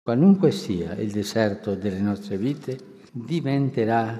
Qualunque sia il deserto delle nostre vite, diventerà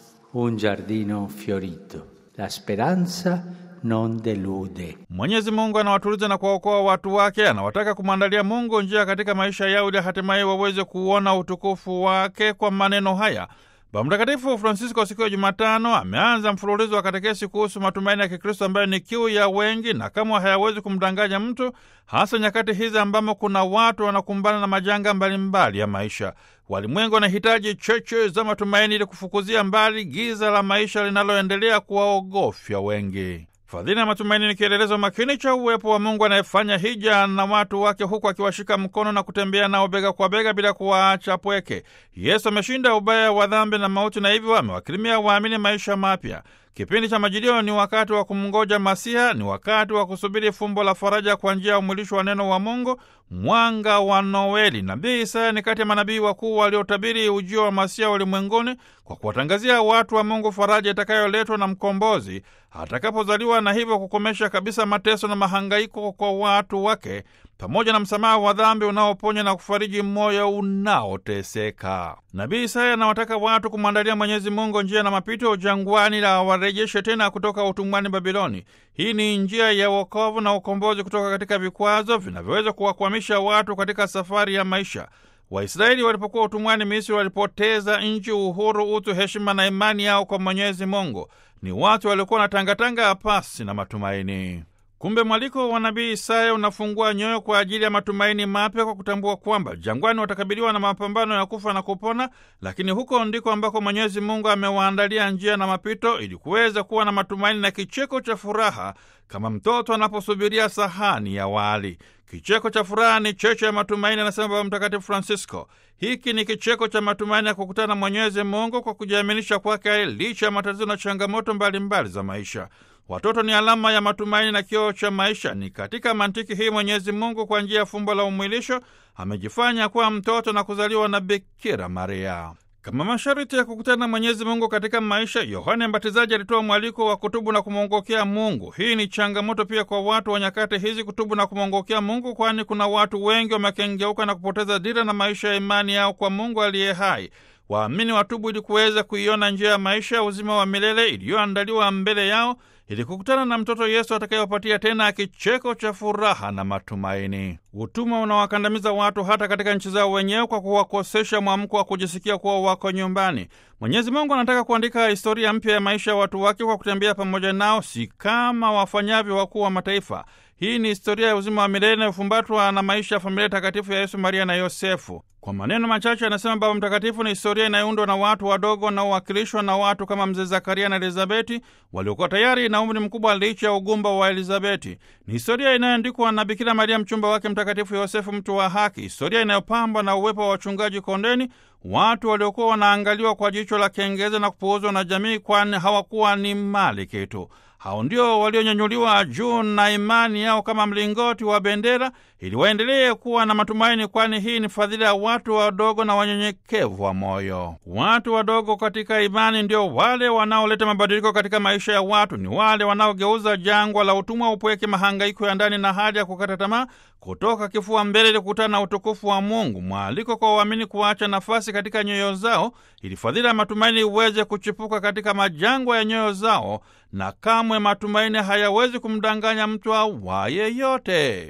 un giardino fiorito. La speranza non delude. Mwenyezi Mungu anawatuliza na kuwaokoa watu wake, anawataka kumwandalia Mungu njia katika maisha yao ili hatimaye waweze kuona utukufu wake. Kwa maneno haya Baba Mtakatifu Francisco siku ya Jumatano ameanza mfululizo wa katekesi kuhusu matumaini ya Kikristo ambayo ni kiu ya wengi na kama hayawezi kumdanganya mtu, hasa nyakati hizi ambamo kuna watu wanakumbana na majanga mbalimbali ya maisha. Walimwengu wanahitaji cheche za matumaini ili kufukuzia mbali giza la maisha linaloendelea kuwaogofya wengi. Fadhili ya matumaini ni kielelezo makini cha uwepo wa Mungu anayefanya hija na watu wake huku akiwashika mkono na kutembea nao bega kwa bega bila kuwaacha pweke. Yesu ameshinda ubaya wa dhambi na mauti na hivyo amewakirimia waamini maisha mapya. Kipindi cha Majilio ni wakati wa kumngoja Masiha, ni wakati wa kusubiri fumbo la faraja kwa njia ya umwilisho wa neno wa Mungu, mwanga wa Noeli. Nabii Isaya ni kati ya manabii wakuu waliotabiri ujio wa Masiha ulimwenguni kwa kuwatangazia watu wa Mungu faraja itakayoletwa na mkombozi atakapozaliwa, na hivyo kukomesha kabisa mateso na mahangaiko kwa watu wake pamoja na msamaha wa dhambi unaoponya na kufariji moyo unaoteseka. Nabii Isaya anawataka watu kumwandalia Mwenyezi Mungu njia na mapito jangwani, la awarejeshe tena kutoka utumwani Babiloni. Hii ni njia ya wokovu na ukombozi kutoka katika vikwazo vinavyoweza kuwakwamisha watu katika safari ya maisha. Waisraeli walipokuwa utumwani Misri walipoteza nchi, uhuru, utu, heshima na imani yao kwa Mwenyezi Mungu. Ni watu waliokuwa na tangatanga pasi na matumaini. Kumbe mwaliko wa nabii Isaya unafungua nyoyo kwa ajili ya matumaini mapya kwa kutambua kwamba jangwani watakabiliwa na mapambano ya kufa na kupona, lakini huko ndiko ambako Mwenyezi Mungu amewaandalia njia na mapito ili kuweza kuwa na matumaini na kicheko cha furaha kama mtoto anaposubiria sahani ya wali. Kicheko cha furaha ni cheche ya matumaini, anasema Baba Mtakatifu Francisco. Hiki ni kicheko cha matumaini ya kukutana na Mwenyezi Mungu kwa kujiaminisha kwake licha ya matatizo na changamoto mbalimbali mbali za maisha. Watoto ni alama ya matumaini na kioo cha maisha. Ni katika mantiki hii Mwenyezi Mungu kwa njia ya fumbo la umwilisho amejifanya kuwa mtoto na kuzaliwa na Bikira Maria. Kama masharti ya kukutana na Mwenyezi Mungu katika maisha, Yohane Mbatizaji alitoa mwaliko wa kutubu na kumwongokea Mungu. Hii ni changamoto pia kwa watu wa nyakati hizi, kutubu na kumwongokea Mungu, kwani kuna watu wengi wamekengeuka na kupoteza dira na maisha ya imani yao kwa Mungu aliye hai. Waamini watubu ili kuweza kuiona njia ya maisha ya uzima wa milele iliyoandaliwa mbele yao ili kukutana na mtoto Yesu atakayewapatia tena kicheko cha furaha na matumaini. Utumwa unawakandamiza watu hata katika nchi zao wenyewe kwa kuwakosesha mwamko wa kujisikia kuwa wako nyumbani. Mwenyezi Mungu anataka kuandika historia mpya ya maisha ya watu wake kwa kutembea pamoja nao, si kama wafanyavyo wakuu wa mataifa. Hii ni historia ya uzima wa milele inayofumbatwa na maisha ya familia takatifu ya Yesu, Maria na Yosefu. Kwa maneno machache, anasema Baba Mtakatifu, ni historia inayoundwa na watu wadogo wanaowakilishwa na watu kama mzee Zakaria na Elizabeti waliokuwa tayari na umri mkubwa licha ya ugumba wa Elizabeti. Ni historia inayoandikwa na Bikira Maria, mchumba wake Mtakatifu Yosefu, mtu wa haki, historia inayopambwa na uwepo wa wachungaji kondeni, watu waliokuwa wanaangaliwa kwa jicho la kengeza na kupuuzwa na jamii, kwani hawakuwa ni mali kitu. Hao ndio walionyanyuliwa juu na imani yao kama mlingoti wa bendera, ili waendelee kuwa na matumaini, kwani hii ni fadhila ya watu wadogo na wanyenyekevu wa moyo. Watu wadogo katika imani ndio wale wanaoleta mabadiliko katika maisha ya watu, ni wale wanaogeuza jangwa la utumwa, upweke, mahangaiko ya ndani na hali ya kukata tamaa kutoka kifua mbele ili kukutana na utukufu wa Mungu. Mwaliko kwa waamini kuacha nafasi katika nyoyo zao ili fadhila ya matumaini iweze kuchipuka katika majangwa ya nyoyo zao, na kamwe matumaini hayawezi kumdanganya mtu awaye yote.